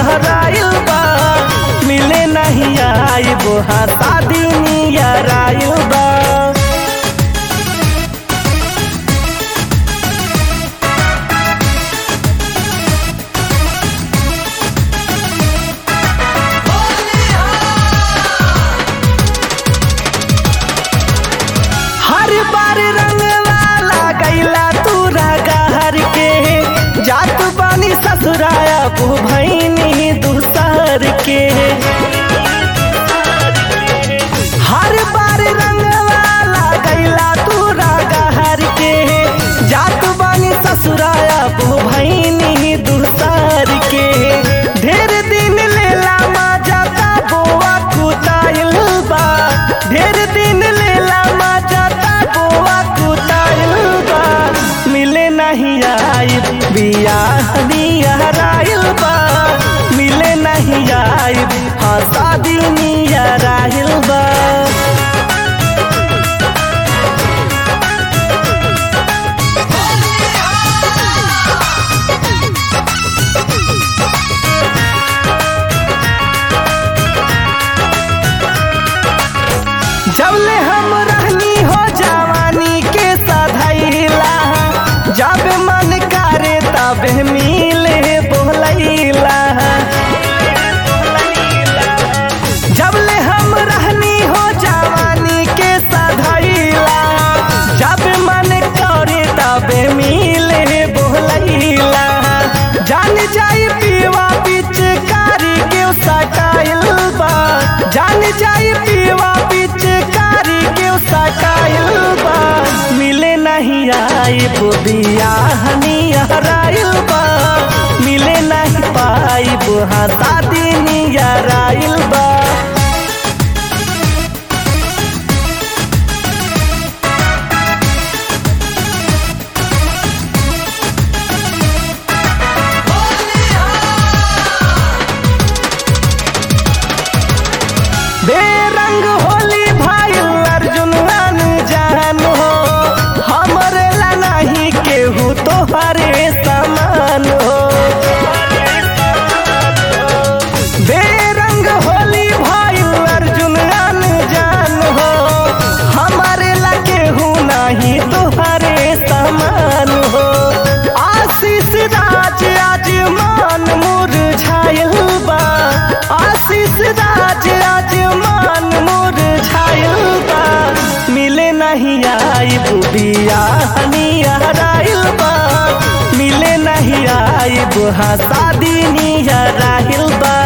हराइल बा मिले नहीं आइब हाँ शादी नियर आइल बा हर बार रंग वाला गैला तूरा गहर के जात बानी ससुराया बू भैनी दूसर के हर बार रंग वाला गैला तूरा गहर के जात बानी ससुराया बू भैनी दूसर के ढेर दिन लेला मजा ता बोआ कुताइल बा ढेर दिन लेला मजा ता बोआ कुताइल बा मिले नहीं आई बियाह नियराइल बा मिले नहीं आई हाँ शादी नियराइल बा जबले हम रहनी हो जवानी के सधैला जब मन करे तब मिले बोलैला जबले हम रहनी हो जवानी के सधैला जब मन करे तब मिले बोलैला जान जाई पीवा पिचकारी के सटाइल बा जान जाई पीवा पिचकारी के सटाइल बा मिले नहीं आई बियाह नियराइल बा मिले नहीं पाई हाँ शादी नियराइल बा बेरंग होली भाई अर्जुन जान हो हमरे ला नहीं केहू तोहरे समान हो बेरंग होली भाई अर्जुन जान हो हमारे ला केहू नहीं तोहरे समान हो आशीष राज आज मान मुरझाइल बा आशीष राज आज मान मुरझाइल बा मिले नहीं आई बुबिया नियराइल बा मिले नहीं आई बुहा शादी नियराइल बा